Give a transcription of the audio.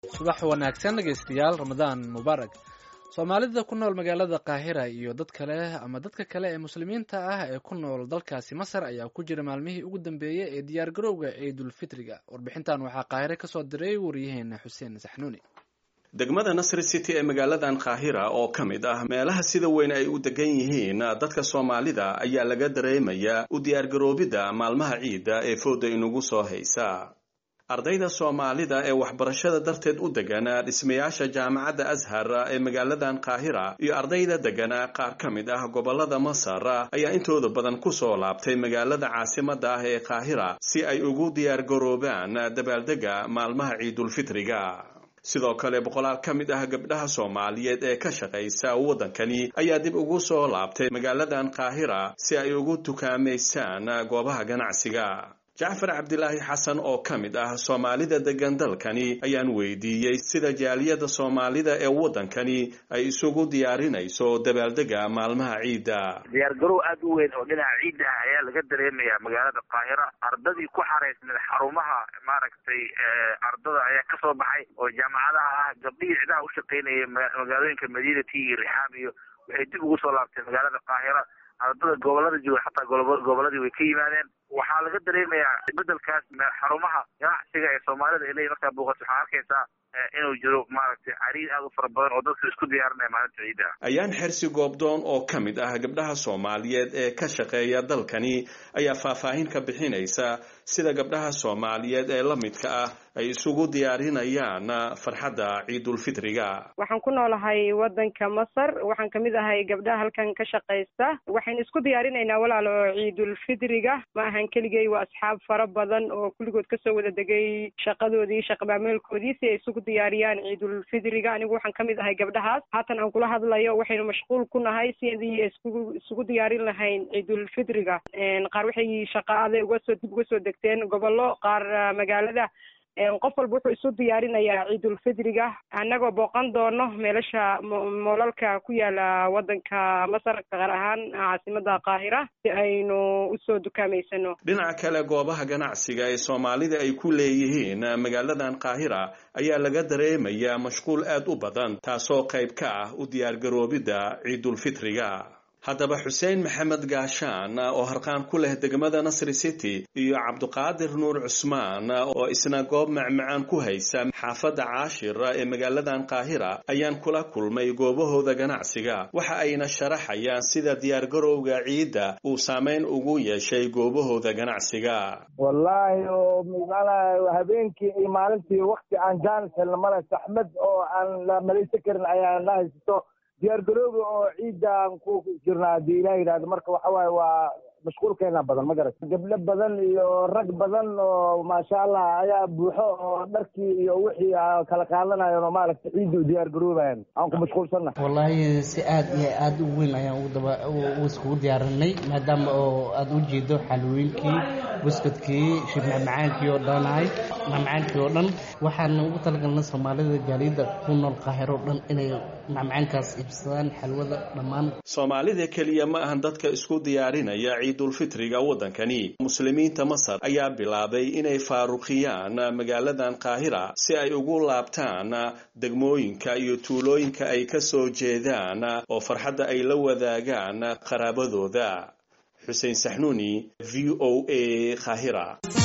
subax wanaagsan dhegaystayaal ramadaan mubaarak soomaalida ku nool magaalada qaahira iyo dad kale ama dadka kale ee muslimiinta ah ee ku nool dalkaasi masar ayaa ku jira maalmihii ugu dambeeyey ee diyaargarowga ciidulfitriga warbixintan waxaa qaahire kasoo diray wariyaheena xuseen saxnuuni degmada nasri city ee magaaladan qaahira oo ka mid ah meelaha sida weyn ay u degan yihiin dadka soomaalida ayaa laga dareemayaa u diyaargaroobidda maalmaha ciidda ee fooda inugu soo haysa ardayda soomaalida ee waxbarashada darteed u degana dhismayaasha jaamacadda ashar ee magaaladan qaahira iyo ardayda degana qaar ka mid ah gobolada masar ayaa intooda badan kusoo laabtay magaalada caasimada ah ee qaahira si ay ugu diyaargaroobaan dabaaldega maalmaha ciidulfitriga sidoo kale boqolaal ka mid ah gabdhaha soomaaliyeed ee ka shaqaysa waddankani ayaa dib ugu soo laabtay magaaladan qaahira si ay ugu tukaamaysaan goobaha ganacsiga jacfar cabdilaahi xasan oo ka mid ah soomaalida degan dalkani ayaan weydiiyey sida jaaliyada soomaalida ee waddankani ay isugu diyaarinayso dabaaldega maalmaha ciidda diyaargarow aada u weyn oo dhinaca ciidda ah ayaa laga dareemayaa magaalada qaahira ardadii ku xaraysneed xarumaha maaragtay ardada ayaa kasoo baxay oo jaamacadaha ah gabdhihii cidaha u shaqaynayay magaalooyinka madiinati iyo rixaam iyo waxay dib ugu soo laabtay magaalada qaahira ardada gobolada jooga xataa goboladii way ka yimaadeen waxaa laga dareemayaa bedelkaas xarumaha ganacsiga ee soomaalida ay leeyihin markaa booqato waxaa arkaysaa inuu jiro maaragtay cariir aada u fara badan oo dadka isku diyaarinaya maalinta ciidda ayaan xersi goobdoon oo ka mid ah gabdhaha soomaaliyeed ee ka shaqeeya dalkani ayaa faahfaahin ka bixinaysa sida gabdhaha soomaaliyeed ee la midka ah ay isugu diyaarinayaan farxadda ciidulfitriga waxaan ku noolahay waddanka masar waxaan kamid ahay gabdhaha halkan ka shaqaysta waxaynu isku diyaarinaynaa walaalo ciidulfitriga ma ahan keligay waa asxaab fara badan oo kulligood kasoo wada degay shaqadoodii shaqamaameelkoodii si ay isugu diyaariyaan ciidulfitriga anigu waxaan kamid ahay gabdhahaas haatan aan kula hadlayo waxaynu mashquul ku nahay sidii isku isugu diyaarin lahayn ciidulfitriga qaar waxay shaqa aday uga soo dib uga soo degteen gobollo qaar magaalada qof walba wuxuu isu diyaarinayaa ciidulfitriga annagoo booqan doono meelasha moolalka ku yaala waddanka masar gaar ahaan caasimada qaahira si aynu usoo dukaameysano dhinaca kale goobaha ganacsiga ee soomaalida ay ku leeyihiin magaaladan qaahira ayaa laga dareemayaa mashquul aad u badan taasoo qayb ka ah u diyaargaroobidda ciidulfitriga haddaba xuseen maxamed gaashaan oo harqaan ku leh degmada nasri city iyo cabduqaadir nuur cusmaan oo isna goob macmacaan ku haysa xaafadda caashir ee magaaladan qaahira ayaan kula kulmay goobahooda ganacsiga waxa ayna sharaxayaan sida diyaargarowga ciidda uu saameyn ugu yeeshay goobahooda ganacsiga wallaahi oo macnaha habeenkii iyo maalintii wakti aan jaanis helna male saxmad oo aan la malaysan karin ayaa na haysato diyaargarooga oo ciidaan ku jirna haddii ilah yidhahdo marka waxa waaye waa mashquulkeena badan ma garat gabdho badan iyo rag badan oo maasha allah ayaa buuxo oo dharkii iyo wixii kala qaadanayan oo maaragtay ciidda u diyaargaroobayan aan ku mashquulsanna wallaahi si aad iyo aad u weyn ayaan udaba iskugu diyaarinay maadaama oo aada u jeedo xalwooyinkii buskudkii shibmacmacaankii oo dhanahay macmacaankii oo dhan waxaan ugu talagalnay soomaalida gaaliyadda ku nool qaahiro o dhan inay macmacaankaas iibsadaan xalwada dhammaan soomaalida keliya ma ahan dadka isku diyaarinaya ciidulfitriga waddankani muslimiinta masar ayaa bilaabay inay faaruqiyaan magaaladan qaahira si ay ugu laabtaan degmooyinka iyo tuulooyinka ay ka soo jeedaan oo farxadda ay la wadaagaan qaraabadooda xuseen saxnuuni v o a qaahira